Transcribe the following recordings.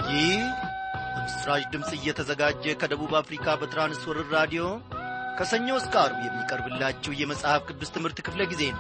ይህ በምስራች ድምፅ እየተዘጋጀ ከደቡብ አፍሪካ በትራንስወርር ራዲዮ ከሰኞ እስከ አርብ የሚቀርብላችሁ የመጽሐፍ ቅዱስ ትምህርት ክፍለ ጊዜ ነው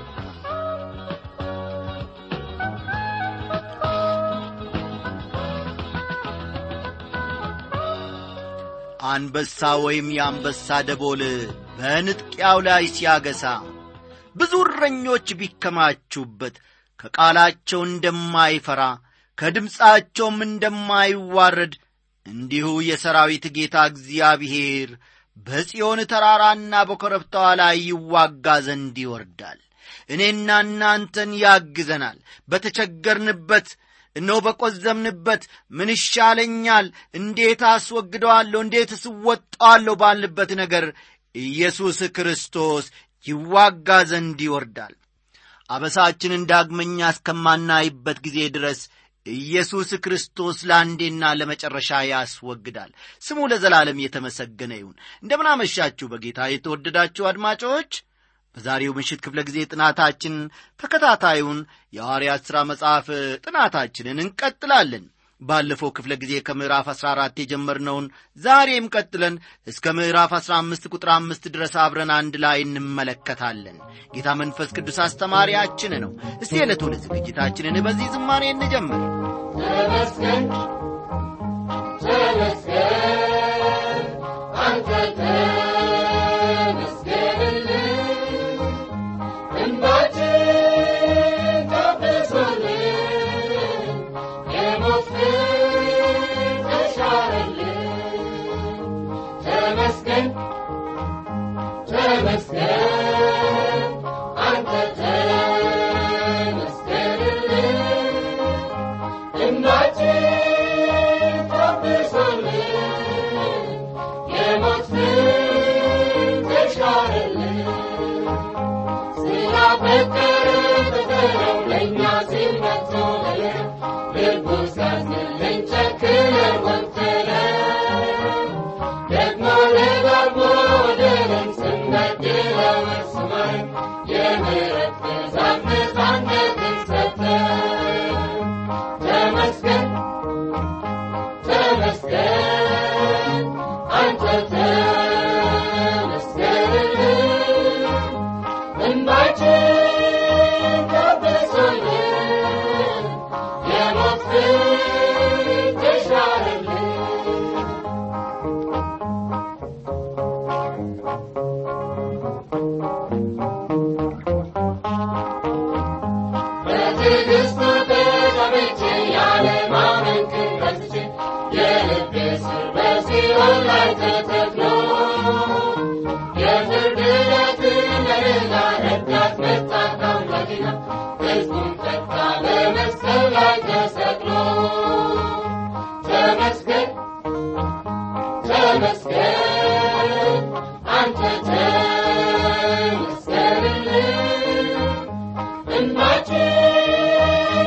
አንበሳ ወይም የአንበሳ ደቦል በንጥቂያው ላይ ሲያገሳ ብዙ እረኞች ቢከማቹበት ከቃላቸው እንደማይፈራ ከድምፃቸውም እንደማይዋረድ እንዲሁ የሰራዊት ጌታ እግዚአብሔር በጽዮን ተራራና በኮረብታዋ ላይ ይዋጋ ዘንድ ይወርዳል እኔና እናንተን ያግዘናል በተቸገርንበት እነሆ በቈዘምንበት ምን ይሻለኛል እንዴት አስወግደዋለሁ እንዴት እስወጣዋለሁ ባልንበት ነገር ኢየሱስ ክርስቶስ ይዋጋ ዘንድ ይወርዳል አበሳችንን ዳግመኛ እስከማናይበት ጊዜ ድረስ ኢየሱስ ክርስቶስ ለአንዴና ለመጨረሻ ያስወግዳል ስሙ ለዘላለም የተመሰገነ ይሁን እንደምናመሻችሁ በጌታ የተወደዳችሁ አድማጮች በዛሬው ምሽት ክፍለ ጊዜ ጥናታችን ተከታታዩን የሐዋርያት ሥራ መጽሐፍ ጥናታችንን እንቀጥላለን ባለፈው ክፍለ ጊዜ ከምዕራፍ 14 የጀመርነውን ዛሬም ቀጥለን እስከ ምዕራፍ 15 ቁጥር አምስት ድረስ አብረን አንድ ላይ እንመለከታለን ጌታ መንፈስ ቅዱስ አስተማሪያችን ነው እስቲ የዕለቱን ዝግጅታችንን በዚህ ዝማሬ እንጀምር ተመስገን ተመስገን አንተ ተመስገንልን እንባችን ታብሶልን የሞት ፍርድ ተሻረልን ተመስገን ተመስገን አንተ ተመስገንልን እንባችን ታብሶልን የሞት ፍርድ ተሻረልን ስላፈቀረ ፍቅረው ለእኛ ሲል መጥቶ ልቡ ሲያዝንልን ጨክነን ወቅትለን ደግሞ ደጋግሞ ወደለን ስንበድለው እርሱማን የምሕረት ብዛት ነፃነትን ሰጠን ተመስገን ተመስገን አንተ ተመስገንልን እንባችን ታብሶልን የሞት ፍርድ ተሻረልን በትዕግስቱ ተጠምቼ ያለማመን ክንበትቼ የልቤ ስር በሲኦል ላይ ተተክሎ የፍርድ ዕለትን ለሌላ ረዳት መጣ ከአምላኬና ሕዝቡን ፈታ በመስቀል ላይ ተሰቅሎ ተመስገን ተመስገን አንተ ተመስገንልን እንባችን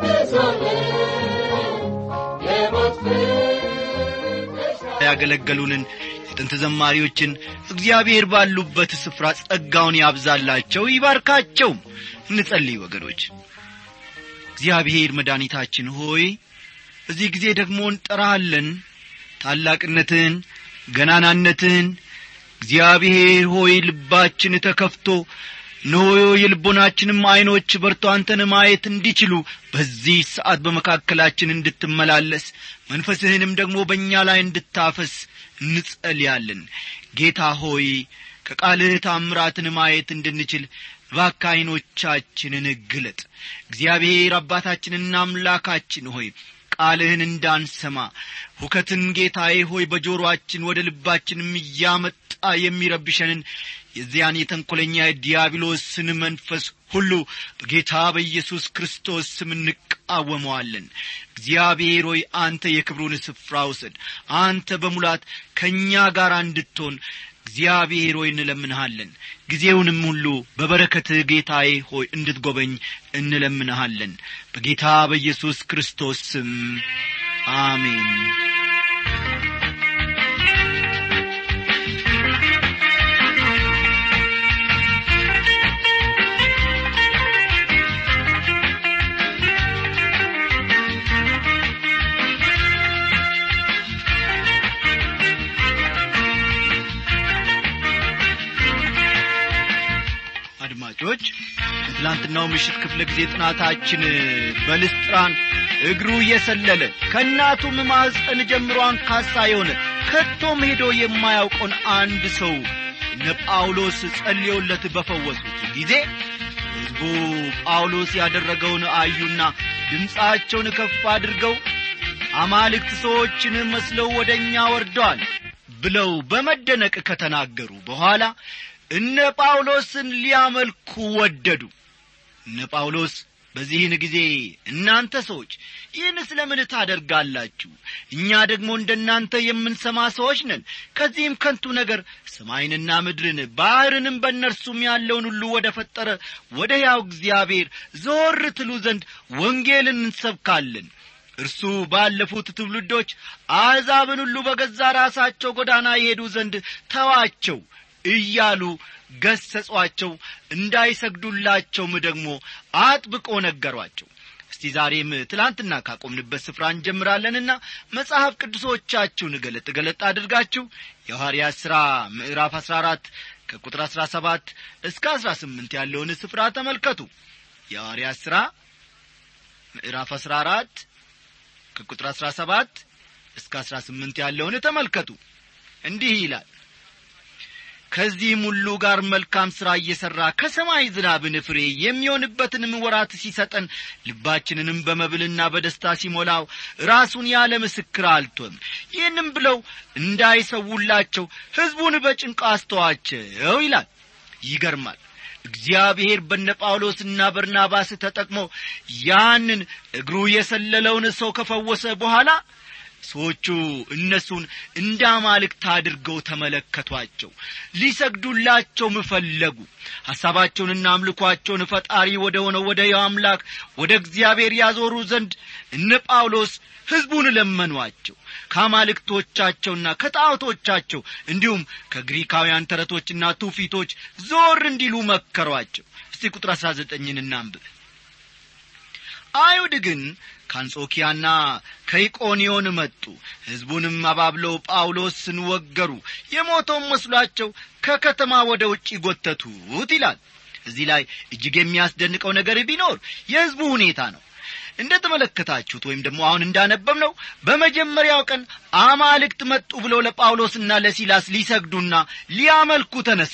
ታብሶልን የሞት ፍርድ ተሻረልን ያገለገሉንን የጥንት ዘማሪዎችን እግዚአብሔር ባሉበት ስፍራ ጸጋውን ያብዛላቸው ይባርካቸው እንጸልይ ወገኖች እግዚአብሔር መድኃኒታችን ሆይ በዚህ ጊዜ ደግሞ እንጠራሃለን ታላቅነትን ገናናነትን እግዚአብሔር ሆይ ልባችን ተከፍቶ እነሆ የልቦናችንም ዐይኖች በርቶ አንተን ማየት እንዲችሉ በዚህ ሰዓት በመካከላችን እንድትመላለስ መንፈስህንም ደግሞ በእኛ ላይ እንድታፈስ እንጸልያለን ጌታ ሆይ ከቃልህ ታምራትን ማየት እንድንችል እባክህ ዐይኖቻችንን ግለጥ እግዚአብሔር አባታችንና አምላካችን ሆይ ቃልህን እንዳንሰማ ሁከትን ጌታዬ ሆይ በጆሮአችን ወደ ልባችንም እያመጣ የሚረብሸንን የዚያን የተንኰለኛ የዲያብሎስን መንፈስ ሁሉ በጌታ በኢየሱስ ክርስቶስ ስም እንቃወመዋለን እግዚአብሔር ሆይ አንተ የክብሩን ስፍራ ውሰድ አንተ በሙላት ከእኛ ጋር እንድትሆን እግዚአብሔር ሆይ እንለምንሃለን ጊዜውንም ሁሉ በበረከትህ ጌታዬ ሆይ እንድትጐበኝ እንለምንሃለን በጌታ በኢየሱስ ክርስቶስ ስም አሜን በትላንትናው ምሽት ክፍለ ጊዜ ጥናታችን በልስጥራን እግሩ እየሰለለ ከእናቱም ማኅፀን ጀምሮ አንካሳ የሆነ ከቶም ሄዶ የማያውቀውን አንድ ሰው እነ ጳውሎስ ጸልየውለት በፈወሱት ጊዜ ሕዝቡ ጳውሎስ ያደረገውን አዩና ድምፃቸውን ከፍ አድርገው አማልክት ሰዎችን መስለው ወደ እኛ ወርደዋል ብለው በመደነቅ ከተናገሩ በኋላ እነ ጳውሎስን ሊያመልኩ ወደዱ እነ ጳውሎስ በዚህን ጊዜ እናንተ ሰዎች ይህን ስለ ምን ታደርጋላችሁ እኛ ደግሞ እንደ እናንተ የምንሰማ ሰዎች ነን ከዚህም ከንቱ ነገር ሰማይንና ምድርን ባሕርንም በእነርሱም ያለውን ሁሉ ወደ ፈጠረ ወደ ሕያው እግዚአብሔር ዞር ትሉ ዘንድ ወንጌልን እንሰብካለን እርሱ ባለፉት ትውልዶች አሕዛብን ሁሉ በገዛ ራሳቸው ጎዳና ይሄዱ ዘንድ ተዋቸው እያሉ ገሰጿቸው እንዳይሰግዱላቸውም ደግሞ አጥብቆ ነገሯቸው እስቲ ዛሬም ትላንትና ካቆምንበት ስፍራ እንጀምራለንና መጽሐፍ ቅዱሶቻችሁን ገለጥ ገለጥ አድርጋችሁ የሐዋርያት ሥራ ምዕራፍ አሥራ አራት ከቁጥር አሥራ ሰባት እስከ አሥራ ስምንት ያለውን ስፍራ ተመልከቱ የሐዋርያት ሥራ ምዕራፍ አሥራ አራት ከቁጥር አሥራ ሰባት እስከ አሥራ ስምንት ያለውን ተመልከቱ እንዲህ ይላል ከዚህም ሁሉ ጋር መልካም ሥራ እየሠራ ከሰማይ ዝናብን ፍሬ የሚሆንበትንም ወራት ሲሰጠን ልባችንንም በመብልና በደስታ ሲሞላው ራሱን ያለ ምስክር አልቶም ይህንም ብለው እንዳይሰውላቸው ሕዝቡን በጭንቅ አስተዋቸው ይላል ይገርማል እግዚአብሔር በነ ጳውሎስና በርናባስ ተጠቅሞ ያንን እግሩ የሰለለውን ሰው ከፈወሰ በኋላ ሰዎቹ እነሱን እንደ አማልክት አድርገው ተመለከቷቸው ሊሰግዱላቸውም ፈለጉ ሐሳባቸውንና አምልኳቸውን ፈጣሪ ወደ ሆነው ወደ ያው አምላክ ወደ እግዚአብሔር ያዞሩ ዘንድ እነ ጳውሎስ ሕዝቡን ለመኗቸው ከአማልክቶቻቸውና ከጣዖቶቻቸው እንዲሁም ከግሪካውያን ተረቶችና ትውፊቶች ዞር እንዲሉ መከሯቸው እስቲ ቁጥር አሥራ ዘጠኝን እናንብብ አይሁድ ግን ከአንጾኪያና ከኢቆንዮን መጡ ሕዝቡንም አባብለው ጳውሎስን ወገሩ የሞተውን መስሏቸው ከከተማ ወደ ውጭ ጐተቱት ይላል እዚህ ላይ እጅግ የሚያስደንቀው ነገር ቢኖር የሕዝቡ ሁኔታ ነው እንደ ተመለከታችሁት ወይም ደግሞ አሁን እንዳነበብ ነው በመጀመሪያው ቀን አማልክት መጡ ብለው ለጳውሎስና ለሲላስ ሊሰግዱና ሊያመልኩ ተነሱ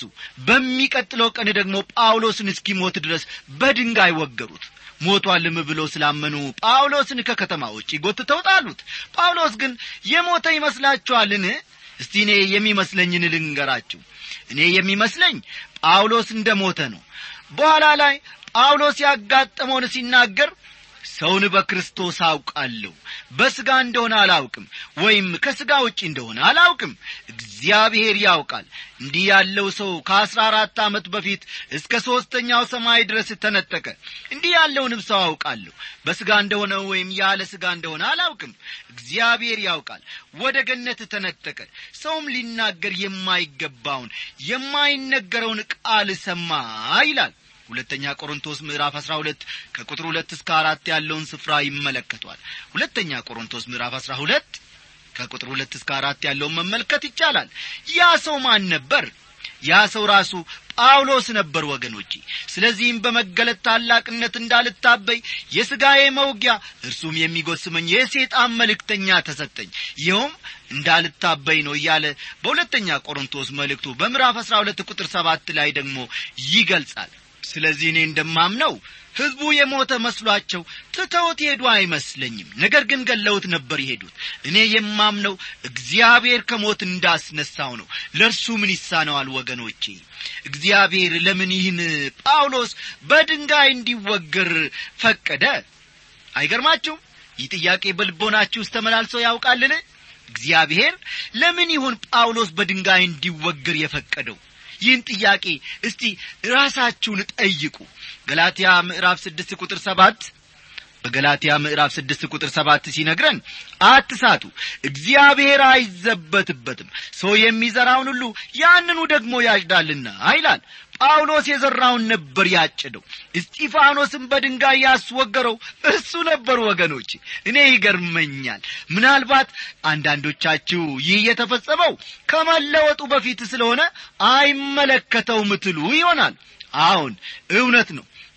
በሚቀጥለው ቀን ደግሞ ጳውሎስን እስኪሞት ድረስ በድንጋይ ወገሩት ሞቷልም ብለው ስላመኑ ጳውሎስን ከከተማ ውጭ ጎትተው ጣሉት ጳውሎስ ግን የሞተ ይመስላችኋልን እስቲ እኔ የሚመስለኝን ልንገራችሁ እኔ የሚመስለኝ ጳውሎስ እንደ ሞተ ነው በኋላ ላይ ጳውሎስ ያጋጠመውን ሲናገር ሰውን በክርስቶስ አውቃለሁ በሥጋ እንደሆነ አላውቅም ወይም ከሥጋ ውጭ እንደሆነ አላውቅም እግዚአብሔር ያውቃል እንዲህ ያለው ሰው ከአሥራ አራት ዓመት በፊት እስከ ሦስተኛው ሰማይ ድረስ ተነጠቀ እንዲህ ያለውንም ሰው አውቃለሁ በሥጋ እንደሆነ ወይም ያለ ሥጋ እንደሆነ አላውቅም እግዚአብሔር ያውቃል ወደ ገነት ተነጠቀ ሰውም ሊናገር የማይገባውን የማይነገረውን ቃል ሰማ ይላል ሁለተኛ ቆሮንቶስ ምዕራፍ አሥራ ሁለት ከቁጥር ሁለት እስከ አራት ያለውን ስፍራ ይመለከቷል ሁለተኛ ቆሮንቶስ ምዕራፍ አሥራ ሁለት ከቁጥር ሁለት እስከ አራት ያለውን መመልከት ይቻላል ያ ሰው ማን ነበር ያ ሰው ራሱ ጳውሎስ ነበር ወገኖቼ ስለዚህም በመገለጥ ታላቅነት እንዳልታበይ የሥጋዬ መውጊያ እርሱም የሚጎስመኝ የሴጣን መልእክተኛ ተሰጠኝ ይኸውም እንዳልታበይ ነው እያለ በሁለተኛ ቆሮንቶስ መልእክቱ በምዕራፍ አሥራ ሁለት ቁጥር ሰባት ላይ ደግሞ ይገልጻል ስለዚህ እኔ እንደማምነው ሕዝቡ የሞተ መስሏቸው ትተውት ሄዱ አይመስለኝም ነገር ግን ገለውት ነበር የሄዱት እኔ የማምነው እግዚአብሔር ከሞት እንዳስነሳው ነው ለእርሱ ምን ይሳነዋል ወገኖቼ እግዚአብሔር ለምን ይህን ጳውሎስ በድንጋይ እንዲወገር ፈቀደ አይገርማችሁም ይህ ጥያቄ በልቦናችሁ ውስጥ ተመላልሶ ያውቃልን እግዚአብሔር ለምን ይሁን ጳውሎስ በድንጋይ እንዲወገር የፈቀደው ይህን ጥያቄ እስቲ ራሳችሁን ጠይቁ ገላትያ ምዕራፍ ስድስት ቁጥር ሰባት በገላትያ ምዕራፍ ስድስት ቁጥር ሰባት ሲነግረን አትሳቱ እግዚአብሔር አይዘበትበትም ሰው የሚዘራውን ሁሉ ያንኑ ደግሞ ያጭዳልና ይላል ጳውሎስ የዘራውን ነበር ያጭደው እስጢፋኖስን በድንጋይ ያስወገረው እሱ ነበር ወገኖች እኔ ይገርመኛል ምናልባት አንዳንዶቻችሁ ይህ የተፈጸመው ከመለወጡ በፊት ስለሆነ አይመለከተውም ትሉ ይሆናል አሁን እውነት ነው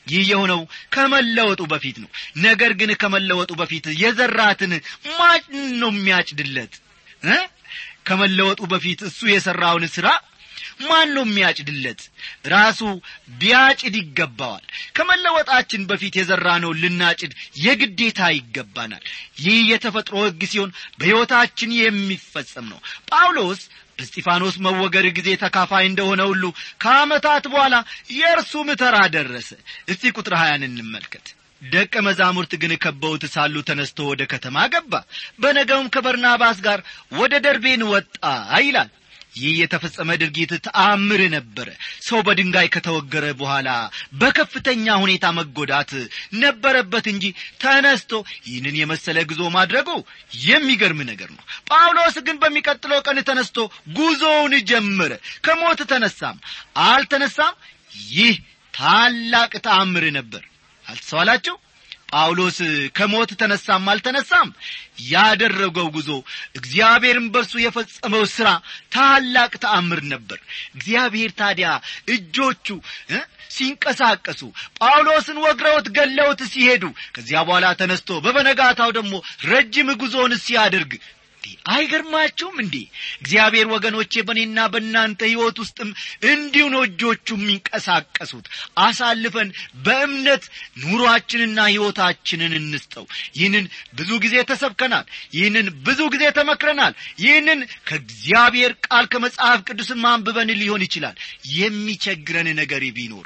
ይህ የሆነው ከመለወጡ በፊት ነው ነገር ግን ከመለወጡ በፊት የዘራትን ማን ነው የሚያጭድለት እ ከመለወጡ በፊት እሱ የሠራውን ሥራ ማን ነው የሚያጭድለት ራሱ ቢያጭድ ይገባዋል ከመለወጣችን በፊት የዘራነው ልናጭድ የግዴታ ይገባናል ይህ የተፈጥሮ ሕግ ሲሆን በሕይወታችን የሚፈጸም ነው ጳውሎስ በስጢፋኖስ መወገር ጊዜ ተካፋይ እንደሆነ ሁሉ ከዓመታት በኋላ የእርሱም ተራ ደረሰ እስቲ ቁጥር ሀያን እንመልከት ደቀ መዛሙርት ግን ከበውት ሳሉ ተነስቶ ወደ ከተማ ገባ በነገውም ከበርናባስ ጋር ወደ ደርቤን ወጣ ይላል ይህ የተፈጸመ ድርጊት ተአምር ነበረ ሰው በድንጋይ ከተወገረ በኋላ በከፍተኛ ሁኔታ መጎዳት ነበረበት እንጂ ተነስቶ ይህንን የመሰለ ጉዞ ማድረጉ የሚገርም ነገር ነው ጳውሎስ ግን በሚቀጥለው ቀን ተነስቶ ጉዞውን ጀመረ ከሞት ተነሳም አልተነሳም ይህ ታላቅ ተአምር ነበር አልተሰዋላችሁ ጳውሎስ ከሞት ተነሳም አልተነሳም ያደረገው ጉዞ እግዚአብሔርን በርሱ የፈጸመው ሥራ ታላቅ ተአምር ነበር እግዚአብሔር ታዲያ እጆቹ እ ሲንቀሳቀሱ ጳውሎስን ወግረውት ገለውት ሲሄዱ ከዚያ በኋላ ተነስቶ በበነጋታው ደግሞ ረጅም ጉዞውን ሲያደርግ አይገርማችሁም እንዴ እግዚአብሔር ወገኖቼ በእኔና በእናንተ ሕይወት ውስጥም እንዲሁ ነው እጆቹ የሚንቀሳቀሱት አሳልፈን በእምነት ኑሯችንና ሕይወታችንን እንስጠው ይህንን ብዙ ጊዜ ተሰብከናል ይህንን ብዙ ጊዜ ተመክረናል ይህንን ከእግዚአብሔር ቃል ከመጽሐፍ ቅዱስም አንብበን ሊሆን ይችላል የሚቸግረን ነገር ቢኖር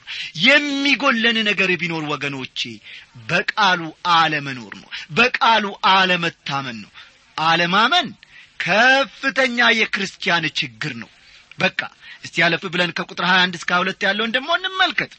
የሚጎለን ነገር ቢኖር ወገኖቼ በቃሉ አለመኖር ነው በቃሉ አለመታመን ነው አለማመን ከፍተኛ የክርስቲያን ችግር ነው በቃ እስቲ ያለፍ ብለን ከቁጥር 21 እስከ 2 ያለውን ደግሞ እንመልከት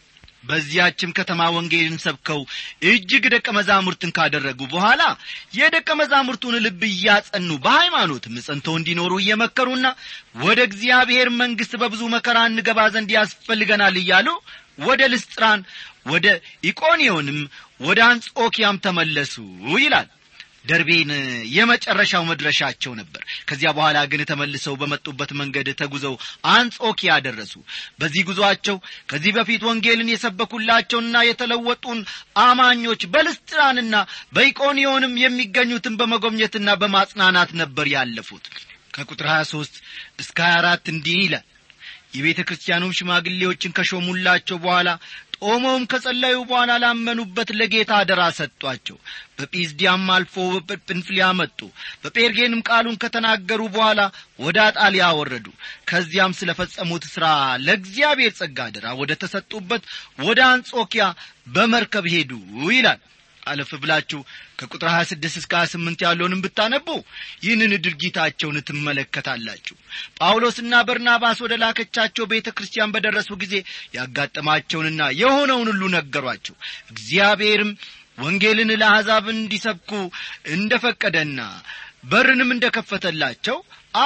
በዚያችም ከተማ ወንጌልን ሰብከው እጅግ ደቀ መዛሙርትን ካደረጉ በኋላ የደቀ መዛሙርቱን ልብ እያጸኑ በሃይማኖትም ጸንተው እንዲኖሩ እየመከሩና ወደ እግዚአብሔር መንግሥት በብዙ መከራ እንገባ ዘንድ ያስፈልገናል እያሉ ወደ ልስጥራን ወደ ኢቆንዮንም ወደ አንጾኪያም ተመለሱ ይላል ደርቤን የመጨረሻው መድረሻቸው ነበር ከዚያ በኋላ ግን ተመልሰው በመጡበት መንገድ ተጉዘው አንጾኪያ ደረሱ በዚህ ጉዞአቸው ከዚህ በፊት ወንጌልን የሰበኩላቸውና የተለወጡን አማኞች በልስጥራንና በኢቆንዮንም የሚገኙትን በመጎብኘትና በማጽናናት ነበር ያለፉት ከቁጥር 23 እስከ 24 እንዲህ ይላል የቤተ ክርስቲያኑም ሽማግሌዎችን ከሾሙላቸው በኋላ ጦመውም ከጸለዩ በኋላ ላመኑበት ለጌታ አደራ ሰጧቸው በጲዝዲያም አልፎ በጵንፍልያ መጡ በጴርጌንም ቃሉን ከተናገሩ በኋላ ወደ አጣሊያ ወረዱ ከዚያም ስለ ፈጸሙት ሥራ ለእግዚአብሔር ጸጋ አደራ ወደ ተሰጡበት ወደ አንጾኪያ በመርከብ ሄዱ ይላል አለፍ ብላችሁ ከቁጥር 26 እስከ 28 ያለውንም ብታነቡ ይህንን ድርጊታቸውን ትመለከታላችሁ ጳውሎስና በርናባስ ወደ ላከቻቸው ቤተ ክርስቲያን በደረሱ ጊዜ ያጋጠማቸውንና የሆነውን ሁሉ ነገሯቸው እግዚአብሔርም ወንጌልን ለአሕዛብ እንዲሰብኩ እንደ ፈቀደና በርንም እንደ ከፈተላቸው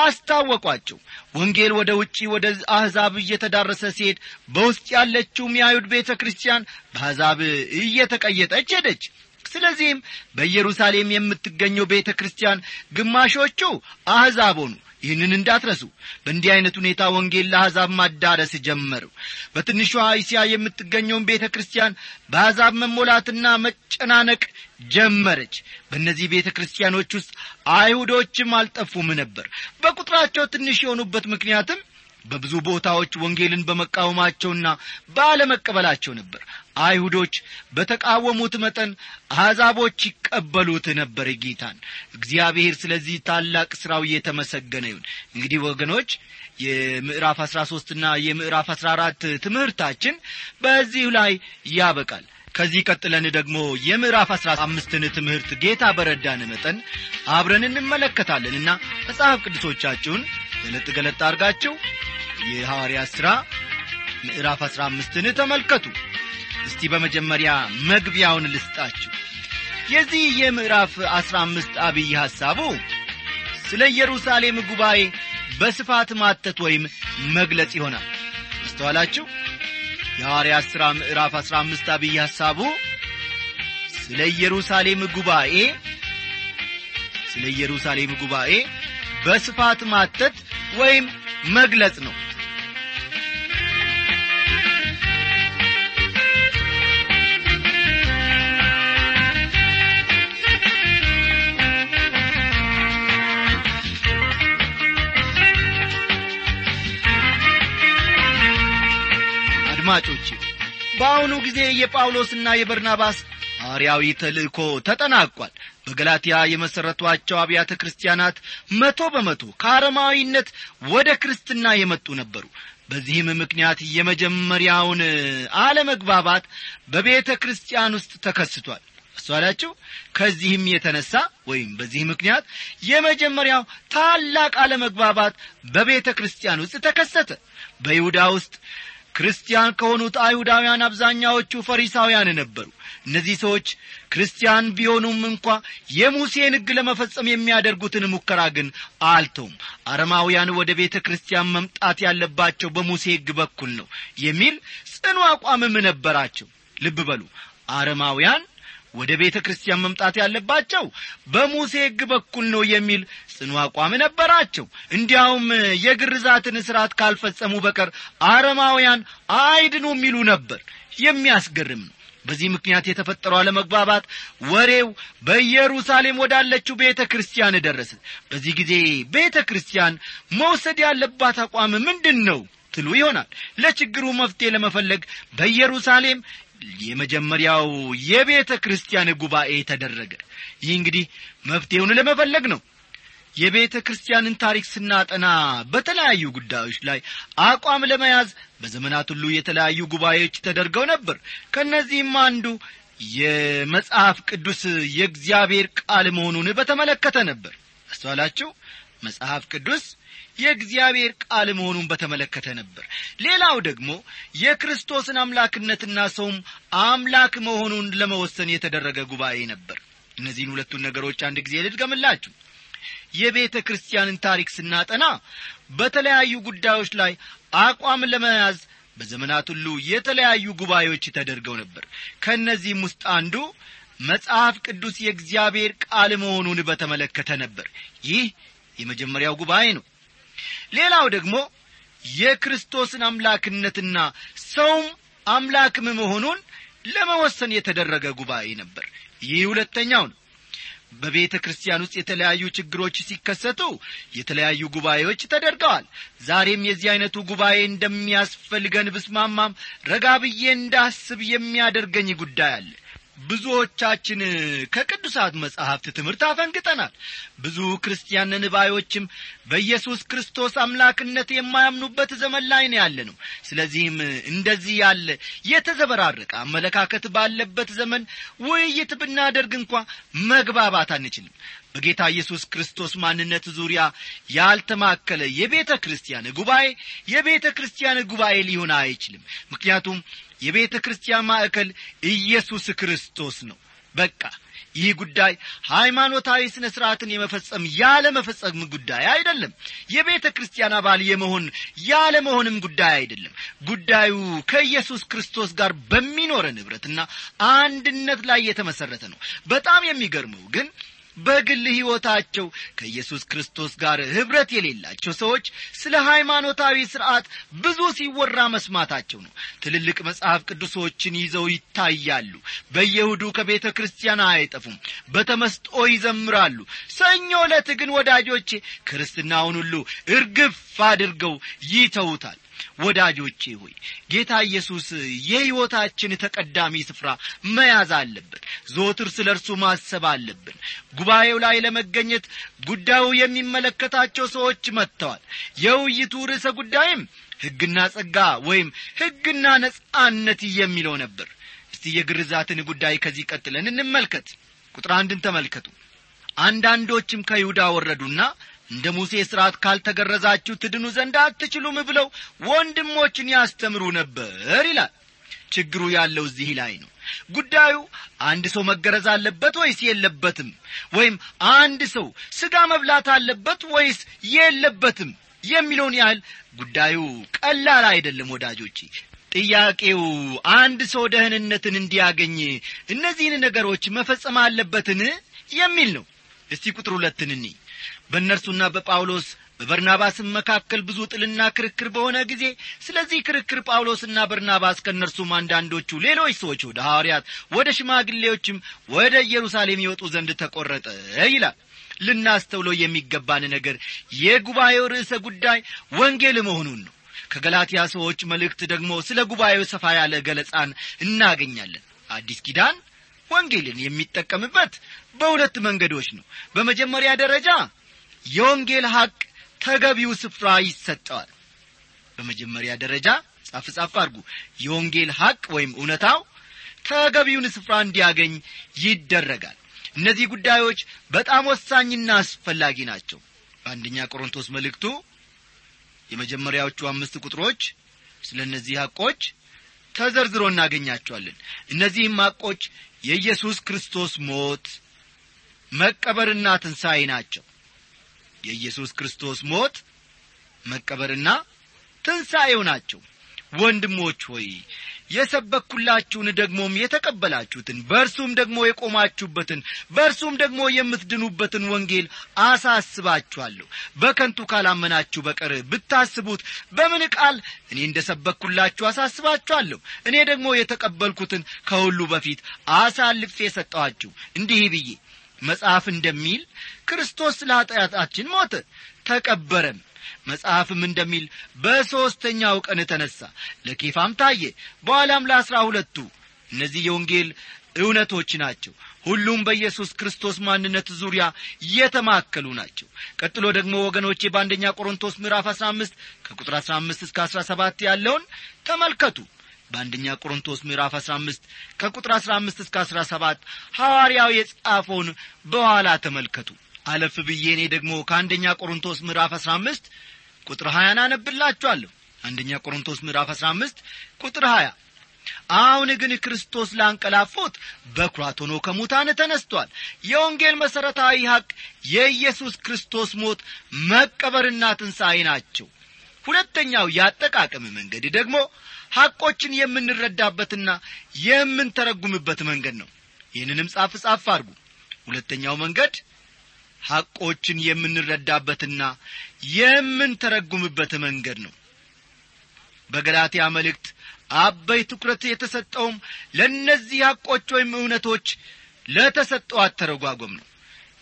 አስታወቋቸው ወንጌል ወደ ውጪ ወደ አሕዛብ እየተዳረሰ ሲሄድ በውስጥ ያለችውም የአይሁድ ቤተ ክርስቲያን በአሕዛብ እየተቀየጠች ሄደች ስለዚህም በኢየሩሳሌም የምትገኘው ቤተ ክርስቲያን ግማሾቹ አሕዛብ ሆኑ ይህንን እንዳትረሱ በእንዲህ ዐይነት ሁኔታ ወንጌል ለአሕዛብ ማዳረስ ጀመሩ በትንሿ እስያ የምትገኘውን ቤተ ክርስቲያን በአሕዛብ መሞላትና መጨናነቅ ጀመረች በእነዚህ ቤተ ክርስቲያኖች ውስጥ አይሁዶችም አልጠፉም ነበር በቁጥራቸው ትንሽ የሆኑበት ምክንያትም በብዙ ቦታዎች ወንጌልን በመቃወማቸውና ባለመቀበላቸው ነበር አይሁዶች በተቃወሙት መጠን አሕዛቦች ይቀበሉት ነበር ጌታን እግዚአብሔር ስለዚህ ታላቅ ሥራው እየተመሰገነ ይሁን እንግዲህ ወገኖች የምዕራፍ አሥራ ሦስትና የምዕራፍ አሥራ አራት ትምህርታችን በዚሁ ላይ ያበቃል ከዚህ ቀጥለን ደግሞ የምዕራፍ አሥራ አምስትን ትምህርት ጌታ በረዳን መጠን አብረን እንመለከታለንና መጽሐፍ ቅዱሶቻችሁን ገለጥ ገለጥ አድርጋችሁ የሐዋርያ ሥራ ምዕራፍ አሥራ አምስትን ተመልከቱ እስቲ በመጀመሪያ መግቢያውን ልስጣችሁ የዚህ የምዕራፍ አሥራ አምስት አብይ ሐሳቡ ስለ ኢየሩሳሌም ጉባኤ በስፋት ማተት ወይም መግለጽ ይሆናል አስተዋላችሁ የሐዋርያ ሥራ ምዕራፍ አሥራ አምስት አብይ ሐሳቡ ስለ ኢየሩሳሌም ጉባኤ ስለ ኢየሩሳሌም ጉባኤ በስፋት ማተት ወይም መግለጽ ነው አድማጮች በአሁኑ ጊዜ የጳውሎስና የበርናባስ ሐዋርያዊ ተልእኮ ተጠናቋል በገላትያ የመሠረቷቸው አብያተ ክርስቲያናት መቶ በመቶ ከአረማዊነት ወደ ክርስትና የመጡ ነበሩ በዚህም ምክንያት የመጀመሪያውን አለመግባባት በቤተ ክርስቲያን ውስጥ ተከስቷል አስተዋላችሁ ከዚህም የተነሳ ወይም በዚህ ምክንያት የመጀመሪያው ታላቅ አለመግባባት በቤተ ክርስቲያን ውስጥ ተከሰተ በይሁዳ ውስጥ ክርስቲያን ከሆኑት አይሁዳውያን አብዛኛዎቹ ፈሪሳውያን ነበሩ እነዚህ ሰዎች ክርስቲያን ቢሆኑም እንኳ የሙሴን ሕግ ለመፈጸም የሚያደርጉትን ሙከራ ግን አልተውም አረማውያን ወደ ቤተ ክርስቲያን መምጣት ያለባቸው በሙሴ ሕግ በኩል ነው የሚል ጽኑ አቋምም ነበራቸው ልብ በሉ አረማውያን ወደ ቤተ ክርስቲያን መምጣት ያለባቸው በሙሴ ሕግ በኩል ነው የሚል ጽኑ አቋም ነበራቸው እንዲያውም የግርዛትን ሥርዓት ካልፈጸሙ በቀር አረማውያን አይድኑ የሚሉ ነበር የሚያስገርም ነው በዚህ ምክንያት የተፈጠረው አለመግባባት ወሬው በኢየሩሳሌም ወዳለችው ቤተ ክርስቲያን ደረሰ በዚህ ጊዜ ቤተ ክርስቲያን መውሰድ ያለባት አቋም ምንድን ነው ትሉ ይሆናል ለችግሩ መፍትሄ ለመፈለግ በኢየሩሳሌም የመጀመሪያው የቤተ ክርስቲያን ጉባኤ ተደረገ ይህ እንግዲህ መፍትሄውን ለመፈለግ ነው የቤተ ክርስቲያንን ታሪክ ስናጠና በተለያዩ ጉዳዮች ላይ አቋም ለመያዝ በዘመናት ሁሉ የተለያዩ ጉባኤዎች ተደርገው ነበር ከእነዚህም አንዱ የመጽሐፍ ቅዱስ የእግዚአብሔር ቃል መሆኑን በተመለከተ ነበር አስተዋላችሁ መጽሐፍ ቅዱስ የእግዚአብሔር ቃል መሆኑን በተመለከተ ነበር ሌላው ደግሞ የክርስቶስን አምላክነትና ሰውም አምላክ መሆኑን ለመወሰን የተደረገ ጉባኤ ነበር እነዚህን ሁለቱን ነገሮች አንድ ጊዜ ልድገምላችሁ የቤተ ክርስቲያንን ታሪክ ስናጠና በተለያዩ ጉዳዮች ላይ አቋም ለመያዝ በዘመናት ሁሉ የተለያዩ ጉባኤዎች ተደርገው ነበር ከእነዚህም ውስጥ አንዱ መጽሐፍ ቅዱስ የእግዚአብሔር ቃል መሆኑን በተመለከተ ነበር ይህ የመጀመሪያው ጉባኤ ነው ሌላው ደግሞ የክርስቶስን አምላክነትና ሰውም አምላክም መሆኑን ለመወሰን የተደረገ ጉባኤ ነበር ይህ ሁለተኛው ነው በቤተ ክርስቲያን ውስጥ የተለያዩ ችግሮች ሲከሰቱ የተለያዩ ጉባኤዎች ተደርገዋል ዛሬም የዚህ አይነቱ ጉባኤ እንደሚያስፈልገን ብስማማም ረጋ ብዬ እንዳስብ የሚያደርገኝ ጉዳይ አለ ብዙዎቻችን ከቅዱሳት መጻሕፍት ትምህርት አፈንግጠናል ብዙ ክርስቲያን ንባዮችም በኢየሱስ ክርስቶስ አምላክነት የማያምኑበት ዘመን ላይ ነው ያለ ነው ስለዚህም እንደዚህ ያለ የተዘበራረቀ አመለካከት ባለበት ዘመን ውይይት ብናደርግ እንኳ መግባባት አንችልም በጌታ ኢየሱስ ክርስቶስ ማንነት ዙሪያ ያልተማከለ የቤተ ክርስቲያን ጉባኤ የቤተ ክርስቲያን ጉባኤ ሊሆን አይችልም ምክንያቱም የቤተ ክርስቲያን ማዕከል ኢየሱስ ክርስቶስ ነው በቃ ይህ ጉዳይ ሃይማኖታዊ ሥነ ሥርዓትን የመፈጸም ያለ መፈጸም ጉዳይ አይደለም የቤተ ክርስቲያን አባል የመሆን ያለ መሆንም ጉዳይ አይደለም ጉዳዩ ከኢየሱስ ክርስቶስ ጋር በሚኖረን ኅብረትና አንድነት ላይ የተመሠረተ ነው በጣም የሚገርመው ግን በግል ሕይወታቸው ከኢየሱስ ክርስቶስ ጋር ኅብረት የሌላቸው ሰዎች ስለ ሃይማኖታዊ ሥርዓት ብዙ ሲወራ መስማታቸው ነው ትልልቅ መጽሐፍ ቅዱሶችን ይዘው ይታያሉ በየሁዱ ከቤተ ክርስቲያን አይጠፉም በተመስጦ ይዘምራሉ ሰኞ ዕለት ግን ወዳጆቼ ክርስትናውን ሁሉ እርግፍ አድርገው ይተውታል ወዳጆቼ ሆይ ጌታ ኢየሱስ የሕይወታችን ተቀዳሚ ስፍራ መያዝ አለበት ዞትር ስለ እርሱ ማሰብ አለብን ጉባኤው ላይ ለመገኘት ጉዳዩ የሚመለከታቸው ሰዎች መጥተዋል የውይይቱ ርዕሰ ጉዳይም ሕግና ጸጋ ወይም ሕግና ነጻነት የሚለው ነበር እስቲ የግርዛትን ጉዳይ ከዚህ ቀጥለን እንመልከት ቁጥር አንድን ተመልከቱ አንዳንዶችም ከይሁዳ ወረዱና እንደ ሙሴ ሥርዓት ካልተገረዛችሁ ትድኑ ዘንድ አትችሉም ብለው ወንድሞችን ያስተምሩ ነበር ይላል ችግሩ ያለው እዚህ ላይ ነው ጉዳዩ አንድ ሰው መገረዝ አለበት ወይስ የለበትም ወይም አንድ ሰው ሥጋ መብላት አለበት ወይስ የለበትም የሚለውን ያህል ጉዳዩ ቀላል አይደለም ወዳጆቼ ጥያቄው አንድ ሰው ደህንነትን እንዲያገኝ እነዚህን ነገሮች መፈጸም አለበትን የሚል ነው እስቲ ቁጥር ሁለትን እኒ በእነርሱና በጳውሎስ በበርናባስም መካከል ብዙ ጥልና ክርክር በሆነ ጊዜ ስለዚህ ክርክር ጳውሎስና በርናባስ ከእነርሱም አንዳንዶቹ ሌሎች ሰዎች ወደ ሐዋርያት ወደ ሽማግሌዎችም ወደ ኢየሩሳሌም ይወጡ ዘንድ ተቈረጠ ይላል ልናስተውለው የሚገባን ነገር የጉባኤው ርዕሰ ጉዳይ ወንጌል መሆኑን ነው ከገላትያ ሰዎች መልእክት ደግሞ ስለ ጉባኤው ሰፋ ያለ ገለጻን እናገኛለን አዲስ ኪዳን ወንጌልን የሚጠቀምበት በሁለት መንገዶች ነው በመጀመሪያ ደረጃ የወንጌል ሐቅ ተገቢው ስፍራ ይሰጠዋል በመጀመሪያ ደረጃ ጻፍ ጻፍ አድርጉ የወንጌል ሐቅ ወይም እውነታው ተገቢውን ስፍራ እንዲያገኝ ይደረጋል እነዚህ ጉዳዮች በጣም ወሳኝና አስፈላጊ ናቸው በአንደኛ ቆሮንቶስ መልእክቱ የመጀመሪያዎቹ አምስት ቁጥሮች ስለ እነዚህ ሐቆች ተዘርዝሮ እናገኛቸዋለን እነዚህም ሐቆች የኢየሱስ ክርስቶስ ሞት መቀበርና ትንሣኤ ናቸው የኢየሱስ ክርስቶስ ሞት መቀበርና ትንሣኤው ናቸው ወንድሞች ሆይ የሰበኩላችሁን ደግሞም የተቀበላችሁትን በእርሱም ደግሞ የቆማችሁበትን በእርሱም ደግሞ የምትድኑበትን ወንጌል አሳስባችኋለሁ በከንቱ ካላመናችሁ በቀር ብታስቡት በምን ቃል እኔ እንደ ሰበኩላችሁ አሳስባችኋለሁ እኔ ደግሞ የተቀበልኩትን ከሁሉ በፊት አሳልፌ የሰጠኋችሁ እንዲህ ብዬ መጽሐፍ እንደሚል ክርስቶስ ስለ ኀጢአታችን ሞተ ተቀበረም መጽሐፍም እንደሚል በሦስተኛው ቀን ተነሣ ለኬፋም ታየ በኋላም ለአሥራ ሁለቱ እነዚህ የወንጌል እውነቶች ናቸው ሁሉም በኢየሱስ ክርስቶስ ማንነት ዙሪያ የተማከሉ ናቸው ቀጥሎ ደግሞ ወገኖቼ በአንደኛ ቆሮንቶስ ምዕራፍ አሥራ አምስት ከቁጥር አሥራ አምስት እስከ አሥራ ሰባት ያለውን ተመልከቱ በአንደኛ ቆሮንቶስ ምዕራፍ አሥራ አምስት ከቁጥር አሥራ አምስት እስከ አሥራ ሰባት ሐዋርያው የጻፈውን በኋላ ተመልከቱ አለፍ ብዬ እኔ ደግሞ ከአንደኛ ቆሮንቶስ ምዕራፍ አሥራ አምስት ቁጥር ሀያን አነብላችኋለሁ አንደኛ ቆሮንቶስ ምዕራፍ አሥራ አምስት ቁጥር ሀያ አሁን ግን ክርስቶስ ላንቀላፉት በኩራት ሆኖ ከሙታን ተነስቷል የወንጌል መሠረታዊ ሐቅ የኢየሱስ ክርስቶስ ሞት መቀበርና ትንሣኤ ናቸው ሁለተኛው የአጠቃቀም መንገድ ደግሞ ሐቆችን የምንረዳበትና የምንተረጉምበት መንገድ ነው ይህንንም ጻፍ ጻፍ አድርጉ ሁለተኛው መንገድ ሐቆችን የምንረዳበትና የምንተረጉምበት መንገድ ነው በገላትያ መልእክት አበይ ትኩረት የተሰጠውም ለእነዚህ ሐቆች ወይም እውነቶች ለተሰጠው አተረጓጎም ነው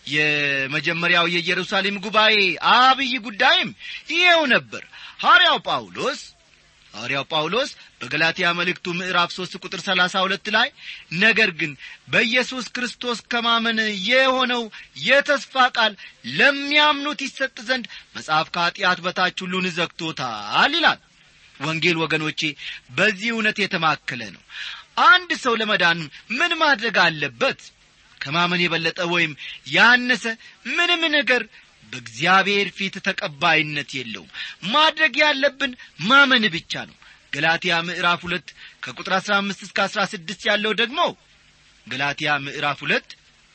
የመጀመሪያው የኢየሩሳሌም ጉባኤ አብይ ጉዳይም ይኸው ነበር ሐርያው ጳውሎስ ሐዋርያው ጳውሎስ በገላትያ መልእክቱ ምዕራፍ ሦስት ቁጥር ሰላሳ ሁለት ላይ ነገር ግን በኢየሱስ ክርስቶስ ከማመን የሆነው የተስፋ ቃል ለሚያምኑት ይሰጥ ዘንድ መጽሐፍ ከኀጢአት በታች ሁሉን ዘግቶታል ይላል ወንጌል ወገኖቼ በዚህ እውነት የተማከለ ነው አንድ ሰው ለመዳን ምን ማድረግ አለበት ከማመን የበለጠ ወይም ያነሰ ምንም ነገር በእግዚአብሔር ፊት ተቀባይነት የለውም ማድረግ ያለብን ማመን ብቻ ነው ገላትያ ምዕራፍ ሁለት ከቁጥር አሥራ አምስት እስከ አሥራ ስድስት ያለው ደግሞ ገላትያ ምዕራፍ ሁለት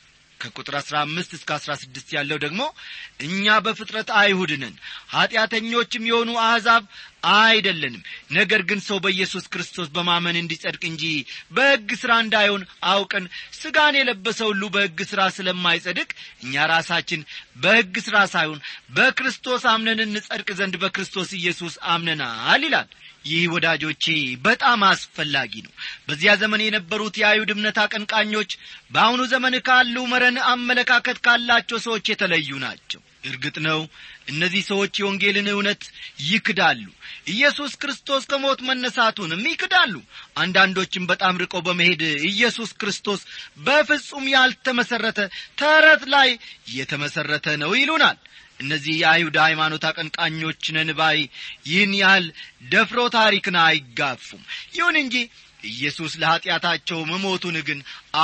ከቁጥር አሥራ አምስት እስከ አሥራ ስድስት ያለው ደግሞ እኛ በፍጥረት አይሁድ ነን ኀጢአተኞችም የሆኑ አሕዛብ አይደለንም ነገር ግን ሰው በኢየሱስ ክርስቶስ በማመን እንዲጸድቅ እንጂ በሕግ ሥራ እንዳይሆን አውቀን ሥጋን የለበሰ ሁሉ በሕግ ሥራ ስለማይጸድቅ እኛ ራሳችን በሕግ ሥራ ሳይሆን በክርስቶስ አምነን እንጸድቅ ዘንድ በክርስቶስ ኢየሱስ አምነናል ይላል ይህ ወዳጆቼ በጣም አስፈላጊ ነው በዚያ ዘመን የነበሩት የአይሁድ እምነት አቀንቃኞች በአሁኑ ዘመን ካሉ መረን አመለካከት ካላቸው ሰዎች የተለዩ ናቸው እርግጥ ነው እነዚህ ሰዎች የወንጌልን እውነት ይክዳሉ ኢየሱስ ክርስቶስ ከሞት መነሳቱንም ይክዳሉ አንዳንዶችም በጣም ርቀው በመሄድ ኢየሱስ ክርስቶስ በፍጹም ያልተመሠረተ ተረት ላይ የተመሠረተ ነው ይሉናል እነዚህ የአይሁድ ሃይማኖት አቀንቃኞች ነን ባይ ይህን ያህል ደፍሮ ታሪክን አይጋፉም ይሁን እንጂ ኢየሱስ ለኀጢአታቸው መሞቱን ግን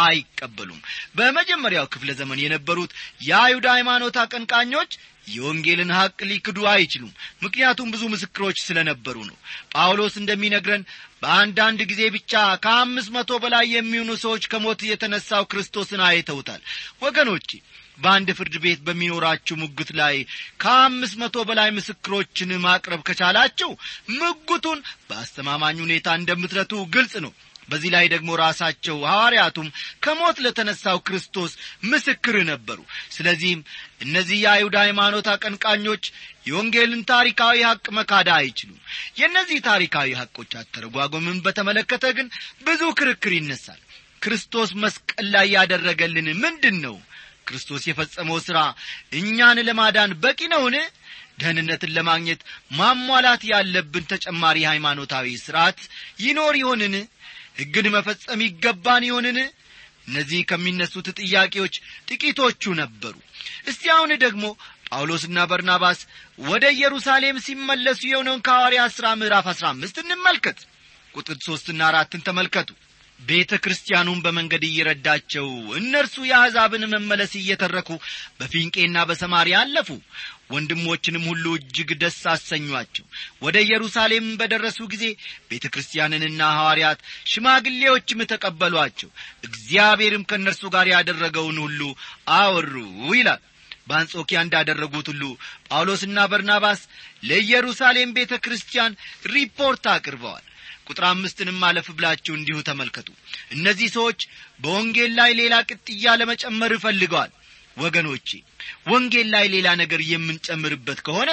አይቀበሉም በመጀመሪያው ክፍለ ዘመን የነበሩት የአይሁድ ሃይማኖት አቀንቃኞች የወንጌልን ሐቅ ሊክዱ አይችሉም ምክንያቱም ብዙ ምስክሮች ስለ ነበሩ ነው ጳውሎስ እንደሚነግረን በአንዳንድ ጊዜ ብቻ ከአምስት መቶ በላይ የሚሆኑ ሰዎች ከሞት የተነሳው ክርስቶስን አይተውታል ወገኖቼ በአንድ ፍርድ ቤት በሚኖራችሁ ሙግት ላይ ከአምስት መቶ በላይ ምስክሮችን ማቅረብ ከቻላችሁ ምጉቱን በአስተማማኝ ሁኔታ እንደምትረቱ ግልጽ ነው በዚህ ላይ ደግሞ ራሳቸው ሐዋርያቱም ከሞት ለተነሳው ክርስቶስ ምስክር ነበሩ ስለዚህም እነዚህ የአይሁድ ሃይማኖት አቀንቃኞች የወንጌልን ታሪካዊ ሐቅ መካዳ አይችሉም የእነዚህ ታሪካዊ ሐቆች አተረጓጎምን በተመለከተ ግን ብዙ ክርክር ይነሳል ክርስቶስ መስቀል ላይ ያደረገልን ምንድን ነው ክርስቶስ የፈጸመው ሥራ እኛን ለማዳን በቂ ነውን ደህንነትን ለማግኘት ማሟላት ያለብን ተጨማሪ ሃይማኖታዊ ሥርዓት ይኖር ይሆንን ሕግን መፈጸም ይገባን ይሆንን እነዚህ ከሚነሱት ጥያቄዎች ጥቂቶቹ ነበሩ እስቲ አሁን ደግሞ ጳውሎስና በርናባስ ወደ ኢየሩሳሌም ሲመለሱ የሆነውን ከሐዋርያት ሥራ ምዕራፍ አሥራ አምስት እንመልከት ቁጥር ሦስትና አራትን ተመልከቱ ቤተ ክርስቲያኑን በመንገድ እየረዳቸው እነርሱ የአሕዛብን መመለስ እየተረኩ በፊንቄና በሰማርያ አለፉ ወንድሞችንም ሁሉ እጅግ ደስ አሰኟቸው ወደ ኢየሩሳሌም በደረሱ ጊዜ ቤተ ክርስቲያንንና ሐዋርያት ሽማግሌዎችም ተቀበሏቸው እግዚአብሔርም ከእነርሱ ጋር ያደረገውን ሁሉ አወሩ ይላል በአንጾኪያ እንዳደረጉት ሁሉ ጳውሎስና በርናባስ ለኢየሩሳሌም ቤተ ክርስቲያን ሪፖርት አቅርበዋል ቁጥር አምስትንም አለፍ ብላችሁ እንዲሁ ተመልከቱ እነዚህ ሰዎች በወንጌል ላይ ሌላ ቅጥያ ለመጨመር እፈልገዋል ወገኖቼ ወንጌል ላይ ሌላ ነገር የምንጨምርበት ከሆነ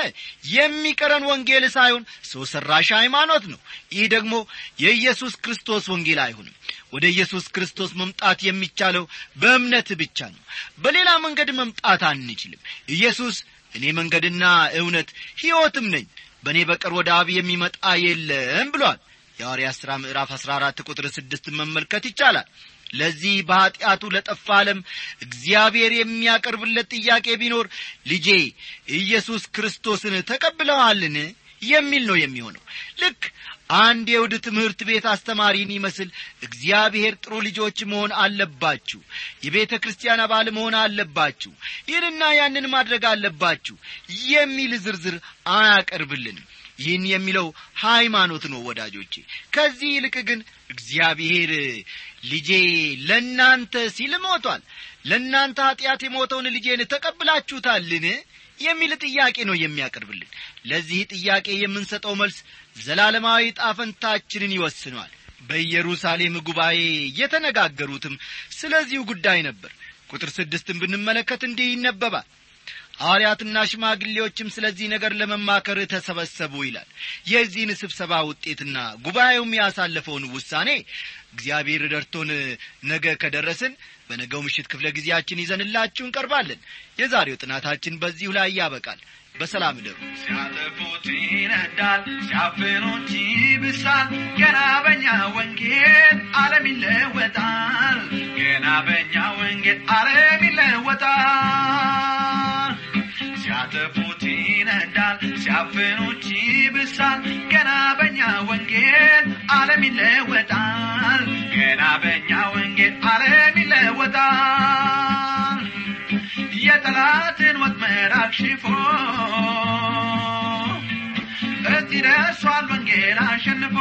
የሚቀረን ወንጌል ሳይሆን ሰው ሠራሽ ሃይማኖት ነው ይህ ደግሞ የኢየሱስ ክርስቶስ ወንጌል አይሆንም ወደ ኢየሱስ ክርስቶስ መምጣት የሚቻለው በእምነት ብቻ ነው በሌላ መንገድ መምጣት አንችልም ኢየሱስ እኔ መንገድና እውነት ሕይወትም ነኝ በእኔ በቀር ወደ አብ የሚመጣ የለም ብሏል የሐዋርያ ሥራ ምዕራፍ አሥራ አራት ቁጥር ስድስት መመልከት ይቻላል ለዚህ በኀጢአቱ ለጠፋ ዓለም እግዚአብሔር የሚያቀርብለት ጥያቄ ቢኖር ልጄ ኢየሱስ ክርስቶስን ተቀብለዋልን የሚል ነው የሚሆነው ልክ አንድ የውድ ትምህርት ቤት አስተማሪን ይመስል እግዚአብሔር ጥሩ ልጆች መሆን አለባችሁ የቤተ ክርስቲያን አባል መሆን አለባችሁ ይህንና ያንን ማድረግ አለባችሁ የሚል ዝርዝር አያቀርብልንም ይህን የሚለው ሃይማኖት ነው ወዳጆቼ ከዚህ ይልቅ ግን እግዚአብሔር ልጄ ለእናንተ ሲል ሞቷል ለእናንተ ኀጢአት የሞተውን ልጄን ተቀብላችሁታልን የሚል ጥያቄ ነው የሚያቀርብልን ለዚህ ጥያቄ የምንሰጠው መልስ ዘላለማዊ ጣፈንታችንን ይወስነዋል በኢየሩሳሌም ጉባኤ የተነጋገሩትም ስለዚሁ ጉዳይ ነበር ቁጥር ስድስትን ብንመለከት እንዲህ ይነበባል ሐዋርያትና ሽማግሌዎችም ስለዚህ ነገር ለመማከር ተሰበሰቡ ይላል የዚህን ስብሰባ ውጤትና ጉባኤውም ያሳለፈውን ውሳኔ እግዚአብሔር ደርቶን ነገ ከደረስን በነገው ምሽት ክፍለ ጊዜያችን ይዘንላችሁ እንቀርባለን የዛሬው ጥናታችን በዚሁ ላይ ያበቃል በሰላም ደሩ ሲያጠፉት ይነዳል ሲያፍኑት ይብሳል ገና በኛ ወንጌል ዓለም ይለወጣል ገና በኛ ወንጌል ዓለም ይለወጣል ሲያጠፉት ይነዳል ሲያፍኑት ይብሳል ገና በኛ ወንጌል ዓለም ይለወጣል ገና በኛ ወንጌል ዓለም ይለወጣል የጠላትን ወጥመድ አክሽፎ እዚህ ደርሷል ወንጌል አሸንፎ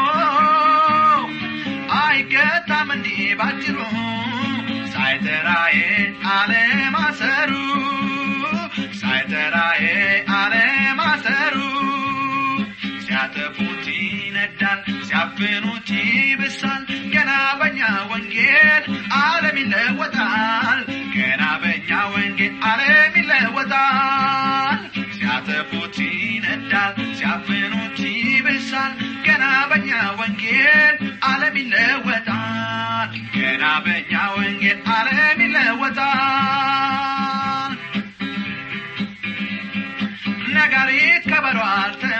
አይገታም እንዲህ ባጭሩ ሳይጠራዬ አለማሰሩ ሳይጠራዬ አለማሰሩ ሲያጠፉት ይነዳል ሲያፍኑት ይብሳል ገና በኛ ወንጌል ዓለም ይለወጣል ገና በኛ ወንጌል ዓለም ይለወጣል ሲያጠፉት ይነዳል ሲያፍኑት ይብሳል ገና በኛ ወንጌል ዓለም ይለወጣል ገና በኛ ወንጌል ዓለም ይለወጣል ነጋሪት ከበሮ አልተ